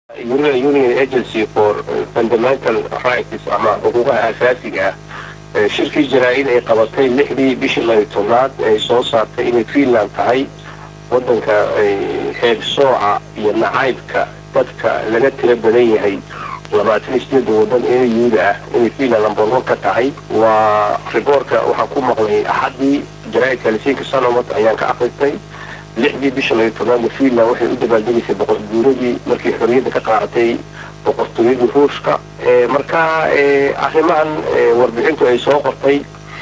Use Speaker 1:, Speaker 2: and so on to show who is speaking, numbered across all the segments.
Speaker 1: European Union Agency for Fundamental Rights ama xuquuqaha aasaasiga ah shirkii jaraa-id ay qabatay lixdii bishii labiyo tobnaad ay soo saartay inay Finland tahay wadanka heeb sooca iyo nacaybka dadka laga tira badan yahay labaatan iyo sideeda wadan ee yuuda ah inay Finland lambar one ka tahay waa riboorka waxaan ku maqlay axadii jaraa-idka lisiinka sanomat ayaan ka akristay lixdii bisha labiyo tobnaadna finland waxay u dabaaldegaysay boqor guuradii markii xorriyadda ka qaadatay boqortooyadii ruushka marka arrimahan warbixintu ay soo qortay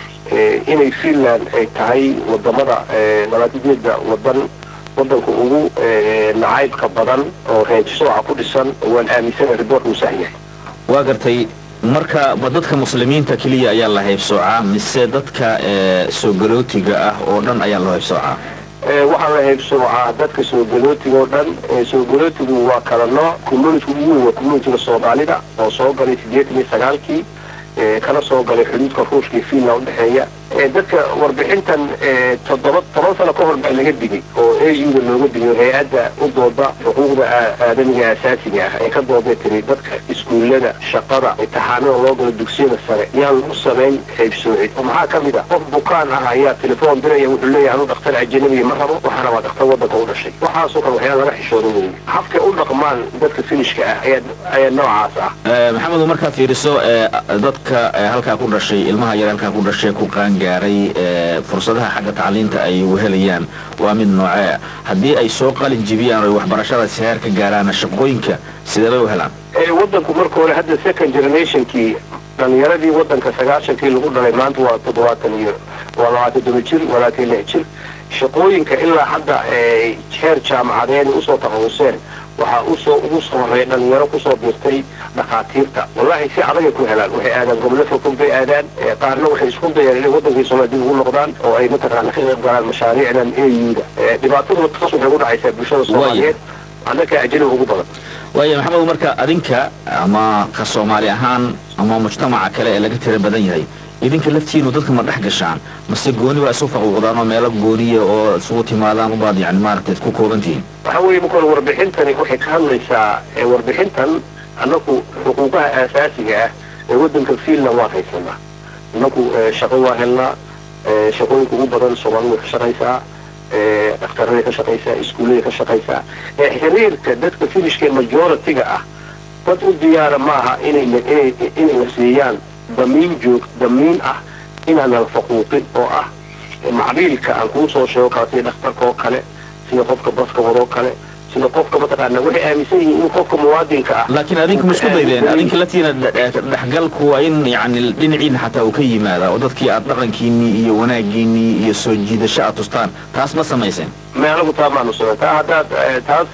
Speaker 1: inay finland ay tahay wadamada labaatadeeda wadan wadanka ugu nacaybka badan oo reeb sooca ku dhisan waan aaminsana riboorka uu sax yahay
Speaker 2: waa gartay marka ma dadka muslimiinta keliya ayaa la haybsoocaa mise dadka soo galootiga ah oo dhan ayaa loo haybsoocaa
Speaker 1: waxaa la haybsoocaa dadka soo galootiga oo dhan soo galootigu waa kala nooc communitiga ugu weyn waa communitiga soomaalida oo soo galay siddeetan iyo sagaalkii kana soo galay xuduudka ruushka iyo finland udhexeeya dadka warbixintan toddoba toban sano ka hor baa laga digay oo a u-da looga digay hay-adda u dooda xuquuqda aadamiga asaasiga ah ee ka dooday tiri dadka iskuullada shaqada imtixaanada loo galo dugsiyada sare yaan lagu samayn haybsoocid oo maxaa ka mid ah qof bukaan ah ayaa telefoon diraya wuxuu leeyahay anu dhakhtar ajanabiya ma rabo waxaana waa dhakhtar wadanka u dhashay waxaasoo kale waxyaala laga xishooda weeye habkay u dhaqmaan dadka finishka ah ayaa ayaa noocaas ah
Speaker 2: maxamedu markaad fiiriso dadka halkaa ku dhashay ilmaha yar halkaa ku dhashay ku qaangaaray fursadaha xagga tacliinta ay helayaan waa mid noocee haddii ay soo qalin jibiyaan oy waxbarashadaas heer ka gaaraana shaqooyinka sidee bay u helaan
Speaker 1: wadanku marka hore hadda second generationkii dhalinyaradii wadanka sagaashankii lagu dhalay maanta waa toddobaatan iyo waa labaatan todoba jir walaatan lix jir shaqooyinka ilaa hadda heer jaamacadeed usoo takhasuseen waxaa usoo ugu soo horeeya dhalinyaro kusoo biirtay dhakhaatiirta wallahi si adagay ku helaan waxay aadaan gobollo fogfog bay aadaan qaarna waxay isku dayaan inay wadankii soomaaliya dib ugu noqdaan oo ay mataqaana ka qayb galaan mashaariicdan a u-da dhibaatadu taas waxay ku dhacaysaa bulshada soomaaliyeed annaka ajnabi ugu badan
Speaker 2: waaya maxamed marka adinka ama ka soomaali ahaan ama mujtamaca kale ee laga tira badan yahay idinka laftiinu dadka ma dhex gashaan mase gooni waa isu faquuqdaan oo meelo gooniya oo isugu timaadaan ubaad yani maaragtay ku koobantihiin
Speaker 1: waxa weeye marka hore warbixintani waxay ka hadlaysaa warbixintan annaku xuquuqaha aasaasiga ah ee wadanka finland waan haysanaa annaku shaqo waa helnaa shaqooyinka ugu badan soomaalidu way ka shaqaysaa dhaktaraday ka shaqaysaa iskuulladay ka shaqaysaa xiriirka dadka finishka majority-ga ah dad u diyaara maaha inay inay inay la siiyaan damiin joog damiin ah inaan la faquuqin oo ah macbiilka aan kuu soo sheego kala sida dhakhtarka oo kale sida qofka baska wadoo kale sida qofka mataqaana waxay aaminsan yihiin in qofka muwaadinka ah
Speaker 2: laakiin adinku ma isku daydeen adinka laftiina dhexgalku waa in yani dhinaciina xataa uu ka yimaada oo dadkii aad dhaqankiinii iyo wanaagiinii iyo soo jiidasho aad tustaan taas ma samayseen
Speaker 1: meelagu taa maanu samay taa haddaad taas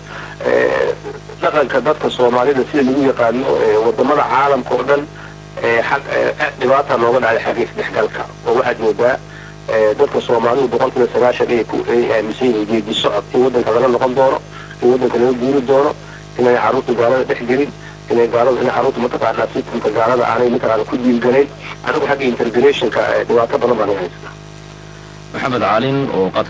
Speaker 1: dhaqanka dadka soomaalida sida lagu yaqaano wadamada caalamka oo dhan dhibaata nooga dhacday xagga isdhexgalka oo waxaad moodaa dadka soomaalidu boqol kiiba sagaashan ay ay aaminsan yihiin geedi socod in wadanka laga noqon doono in wadanka laga guuri doono inay carruurta gaalada dhex gelin inay gaalada in carruurta mataqaanaa sistamka gaalada aanay mataqaana ku diilganayn anigu xagga integrationka dhibaato badan baan haystaa
Speaker 2: maxamed caalin oo